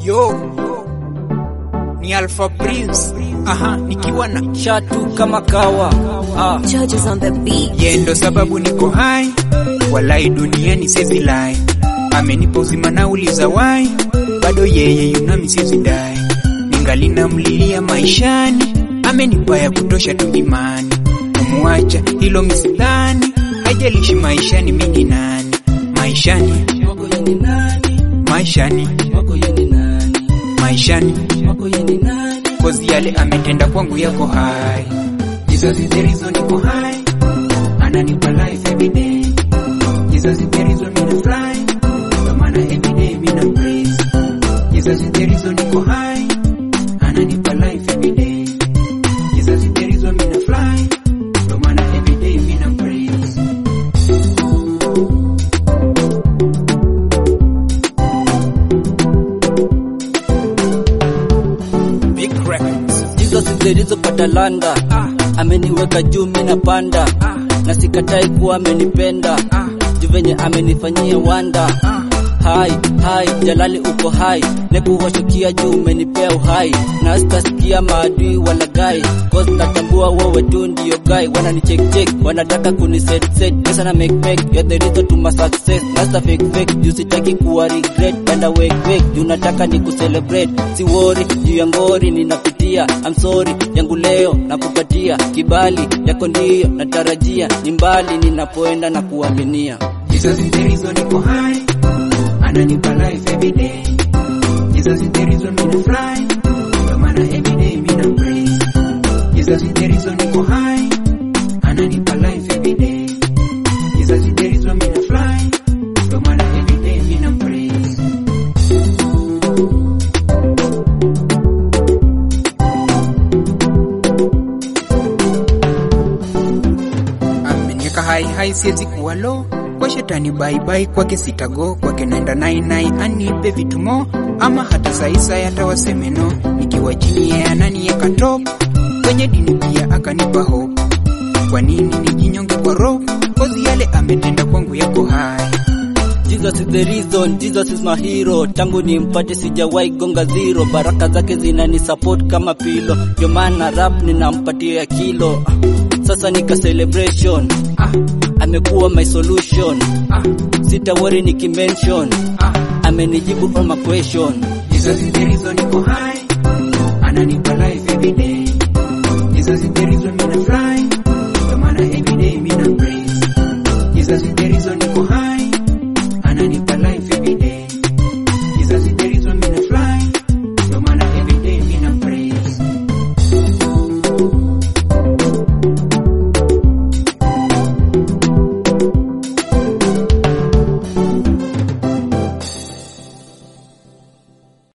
Yo, ni Alpha Prince. Aha, nikiwa na shatu kama kawa ah. Judges on the beat. yeye ndo sababu niko hai, walai duniani sizi lai, amenipa uzima na uliza wai, bado yeye yunami sizi dai, ningali namlilia maishani, amenipa ya kutosha tu imani, kumuacha hilo misidhani, haijalishi maishani mingi nani, maishani Wako yeni nani? maishani Wako yeni nani? maishani Wako yeni nani? kozi yale ametenda kwangu yako hai Jesus is the reason niko hai ananipa life every day Jesus is the reason mina fly ndo maana every day mina praise Jesus is the reason niko hai ananipa life every day Jesus is the reason mina fly ndo maana every day mina praise Big records Jesus is the reason patalanda ameniweka juu mina panda na sikatai kuwa amenipenda juu venye amenifanyia wanda hai hai jalali uko hai nekuwashukia juu umenipea uhai na sitasikia maadui wala gai cause natambua wewe tu ndio gai wanani check check wanataka kuni set set pesa na make make you're the reason to my success nasta fake fake juu sitaki kuwa regret panda wake wake juu nataka ni kucelebrate si worry juu ya ngori ninapitia I'm sorry yangu leo nakupatia kibali yako ndio natarajia ni mbali ninapoenda na kuaminia Jesus is the reason niko high ananipa life every day Jesus is the reason mina fly ndo maana every day mina praise Jesus is the reason niko high ananipa life every day Jesus is the reason mina fly ndo maana every day mina praise ameniweka hai hai, siwezi kuwa low kwa shetani baibai, kwake sitago, kwake naenda nai nai, anipe vitumo ama hata saisa yata wasemeno, nikiwa chini yeye ananiweka top, kwenye dini pia akanipa hope. Kwa nini nijinyonge kwa roho? Kozi yale ametenda kwangu yako hai Jesus is the reason, Jesus is my hero. Tangu nimpate sijawahi gonga zero, baraka zake zinani support kama pilo, ndio maana rap ninampatia ya kilo. Sasa nika celebration, ah, amekuwa my solution, ah, sita worry nikimention, ah. amenijibu all my question. Jesus is the reason niko high, ananipa life